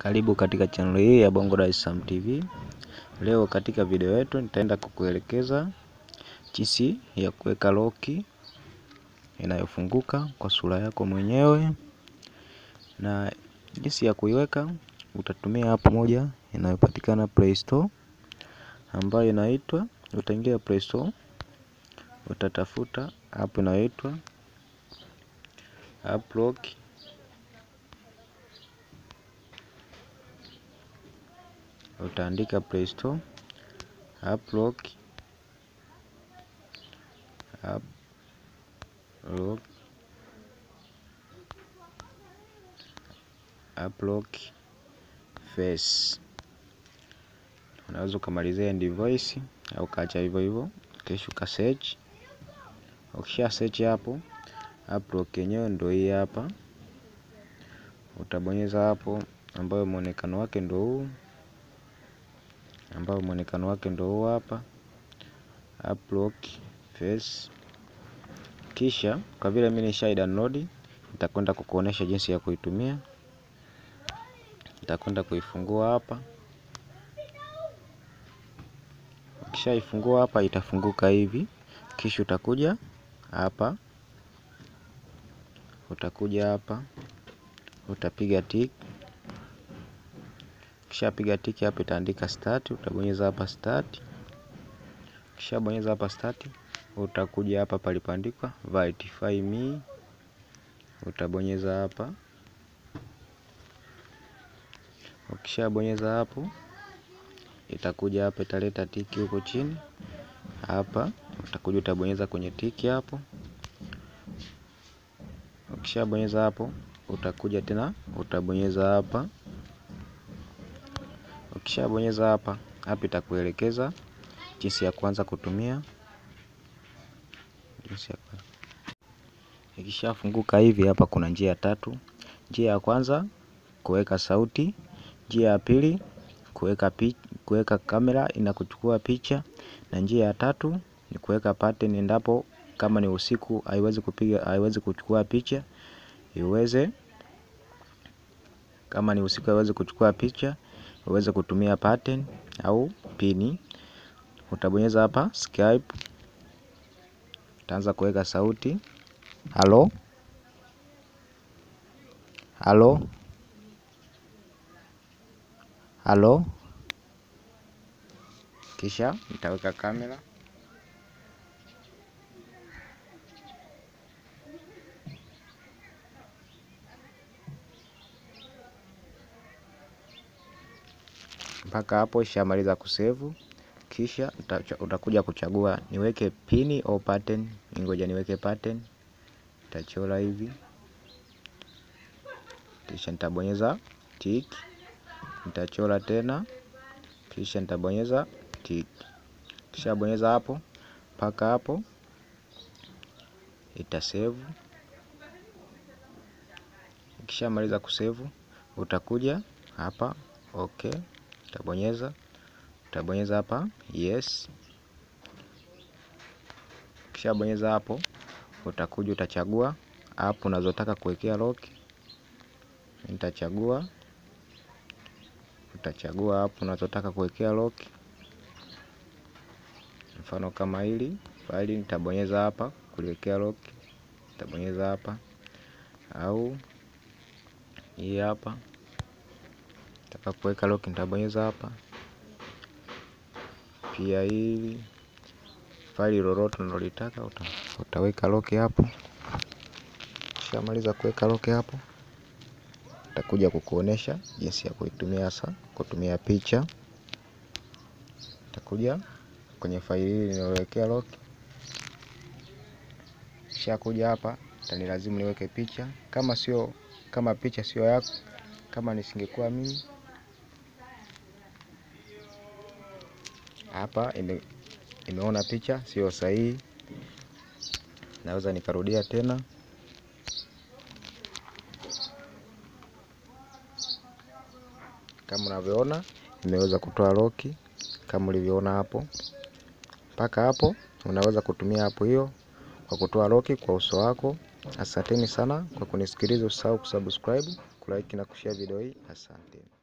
Karibu katika channel hii ya Bongo Dar es Salaam TV. Leo katika video yetu nitaenda kukuelekeza jinsi ya kuweka loki inayofunguka kwa sura yako mwenyewe, na jinsi ya kuiweka utatumia app moja inayopatikana Play Store ambayo inaitwa, utaingia Play Store, utatafuta app inayoitwa App Lock utaandika Play Store App Lock App Lock App Lock Face. Unaweza ukamalizia end voice au kaacha hivyo hivyo, kisha uka search. Ukisha search hapo, App Lock yenyewe ndio hii hapa. Utabonyeza hapo, ambayo muonekano wake ndio huu, ambayo muonekano wake ndio huu hapa, App Lock Face. Kisha kwa vile mimi nisha download, nitakwenda kukuonesha jinsi ya kuitumia. Nitakwenda kuifungua hapa. Ukishaifungua hapa, itafunguka hivi. Kisha utakuja hapa, utakuja hapa, utapiga tick. Kisha piga tick hapa, itaandika start. Utabonyeza hapa start. Kisha bonyeza hapa start, utakuja hapa palipoandikwa verify me, utabonyeza hapa. Ukishabonyeza hapo, itakuja hapa, italeta tiki huko chini hapa. Utakuja utabonyeza kwenye tiki hapo. Ukishabonyeza hapo, utakuja tena utabonyeza hapa. Ukishabonyeza hapa, hapa itakuelekeza jinsi ya kuanza kutumia. Jinsi ya kuanza. Ikishafunguka hivi, hapa kuna njia tatu. Njia ya kwanza kuweka sauti, njia ya pili kuweka kuweka kamera inakuchukua picha, na njia ya tatu ni kuweka pattern, endapo kama ni usiku haiwezi kupiga haiwezi kuchukua picha, iweze kama ni usiku haiwezi kuchukua picha, uweze kutumia pattern au pini. Utabonyeza hapa Skype, utaanza kuweka sauti halo halo halo, kisha nitaweka kamera mpaka hapo ishamaliza kusevu. Kisha utakuja kuchagua niweke pini au pattern. Ngoja niweke pattern, nitachora hivi, kisha nitabonyeza tick, nitachora tena, kisha nitabonyeza tick. Kisha bonyeza hapo mpaka hapo itasevu. Ukishamaliza kusevu, utakuja hapa okay, utabonyeza utabonyeza hapa yes. Ukishabonyeza hapo, utakuja utachagua app unazotaka kuwekea lock. Nitachagua, utachagua app unazotaka kuwekea lock, mfano kama hili faili, nitabonyeza hapa kuliwekea lock, nitabonyeza hapa, au hii hapa nataka kuweka lock, nitabonyeza hapa pia. Hili faili lolote unalotaka uta, utaweka lock hapo. Ukishamaliza kuweka lock hapo, utakuja kukuonesha jinsi ya kuitumia hasa kutumia picha. Utakuja kwenye faili hili ninalowekea lock, kisha kuja hapa itanilazimu niweke picha. Kama sio kama picha sio yako, kama nisingekuwa mimi hapa ime, imeona picha sio sahihi, naweza nikarudia tena. Kama unavyoona imeweza kutoa loki kama ulivyoona hapo. Mpaka hapo unaweza kutumia hapo hiyo kwa kutoa loki kwa uso wako. Asanteni sana kwa kunisikiliza. Usahau kusubscribe, kulike na kushare video hii. Asante.